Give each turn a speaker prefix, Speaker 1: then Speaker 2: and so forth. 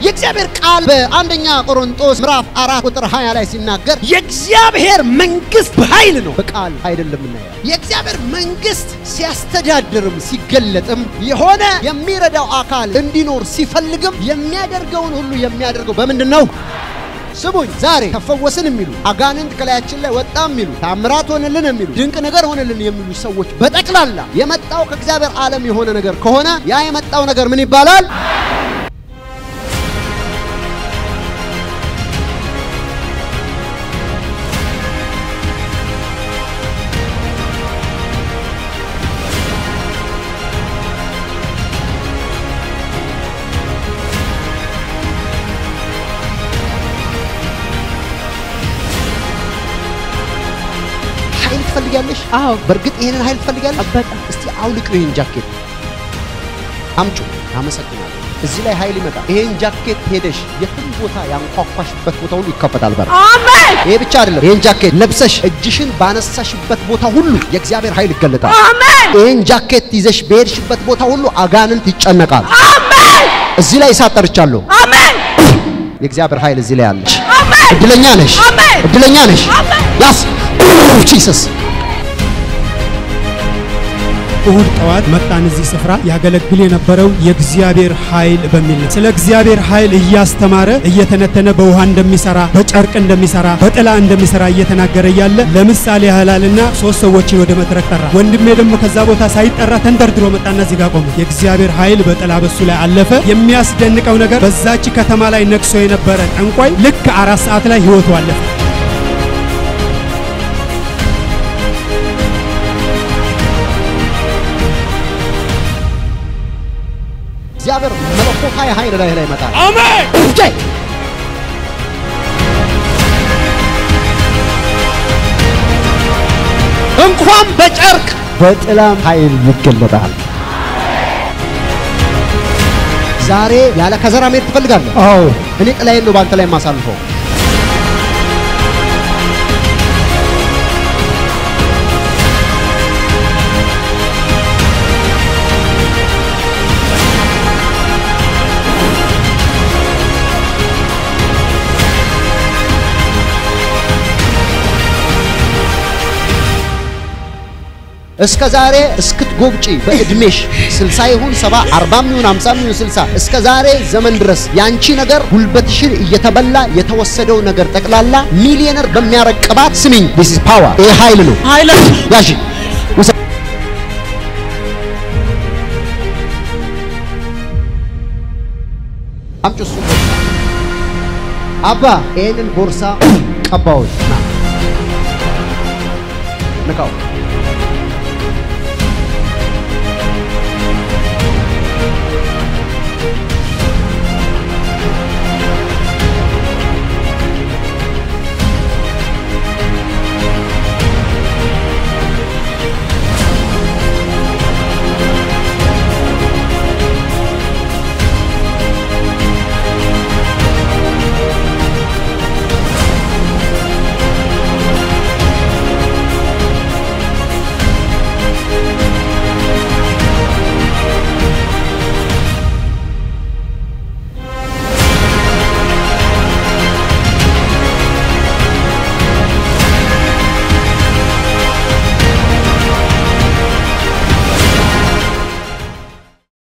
Speaker 1: የእግዚአብሔር ቃል በአንደኛ ቆሮንጦስ ምዕራፍ አራት ቁጥር 20 ላይ ሲናገር የእግዚአብሔር መንግስት በኃይል ነው፣ በቃል አይደለም እናያል። የእግዚአብሔር መንግስት ሲያስተዳድርም ሲገለጥም የሆነ የሚረዳው አካል እንዲኖር ሲፈልግም የሚያደርገውን ሁሉ የሚያደርገው በምንድን ነው? ስሙኝ፣ ዛሬ ተፈወስን የሚሉ አጋንንት ከላያችን ላይ ወጣ የሚሉ ታምራት ሆነልን የሚሉ ድንቅ ነገር ሆነልን የሚሉ ሰዎች በጠቅላላ የመጣው ከእግዚአብሔር ዓለም የሆነ ነገር ከሆነ ያ የመጣው ነገር ምን ይባላል? ኃይል ትፈልጊያለሽ?
Speaker 2: አዎ
Speaker 1: በእርግጥ ይሄንን ኃይል ትፈልጊያለሽ?
Speaker 2: በጣም
Speaker 1: እስቲ አውልቅ ይሄን ጃኬት አምጩ። አመሰግናለሁ። እዚህ ላይ ኃይል ይመጣል። ይሄን ጃኬት ሄደሽ የትም ቦታ ያንኳኳሽበት ቦታ ሁሉ ይከፈታል በር።
Speaker 2: አሜን
Speaker 1: ይሄ ብቻ አይደለም። ይሄን ጃኬት ለብሰሽ እጅሽን ባነሳሽበት ቦታ ሁሉ የእግዚአብሔር ኃይል ይገለጣል።
Speaker 2: አሜን
Speaker 1: ይሄን ጃኬት ይዘሽ በሄድሽበት ቦታ ሁሉ አጋንንት ይጨነቃል።
Speaker 2: አሜን
Speaker 1: እዚህ ላይ እሳት ጠርቻለሁ።
Speaker 2: አሜን
Speaker 1: የእግዚአብሔር ኃይል እዚህ ላይ አለሽ።
Speaker 2: አሜን
Speaker 1: እድለኛ ነሽ።
Speaker 2: አሜን
Speaker 1: እድለኛ ነሽ።
Speaker 2: አሜን
Speaker 1: ያስ ጂሰስ
Speaker 3: እሁድ ጠዋት መጣን እዚህ ስፍራ ያገለግል የነበረው የእግዚአብሔር ኃይል በሚል ነው። ስለ እግዚአብሔር ኃይል እያስተማረ እየተነተነ በውሃ እንደሚሰራ በጨርቅ እንደሚሰራ በጥላ እንደሚሰራ እየተናገረ እያለ ለምሳሌ ያህላልና ሶስት ሰዎችን ወደ መድረክ ጠራ። ወንድሜ ደግሞ ከዛ ቦታ ሳይጠራ ተንደርድሮ መጣና እዚህ ጋር ቆመ። የእግዚአብሔር ኃይል በጥላ በሱ ላይ አለፈ። የሚያስደንቀው ነገር በዛች ከተማ ላይ ነግሶ የነበረ ጠንቋይ ልክ አራት ሰዓት ላይ ህይወቱ አለፈ።
Speaker 1: እግዚአብሔር መለኮታዊ ኃይል ላይ ላይ ይመጣል።
Speaker 3: አሜን
Speaker 1: እጄ እንኳን በጨርቅ በጥላም ኃይል ይገለጣል። ዛሬ ያለ ከዘራ መሄድ ትፈልጋለህ? አዎ። እኔ ጥላዬን ነው በአንተ ላይ የማሳልፈው። እስከ ዛሬ እስክትጎብጪ በእድሜሽ 60 ይሁን 70 40 ይሁን 50 ይሁን 60 እስከ ዛሬ ዘመን ድረስ ያንቺ ነገር ጉልበትሽን እየተበላ የተወሰደው ነገር ጠቅላላ ሚሊዮነር በሚያረግ ቅባት ስሚኝ፣ this is power ይሄ ኃይል ነው።
Speaker 3: ኃይል
Speaker 1: ያሺ ውሰ- አምጪ እሱ ቦርሳ አባ ይሄንን ቦርሳ ቀባዎች ና ንካው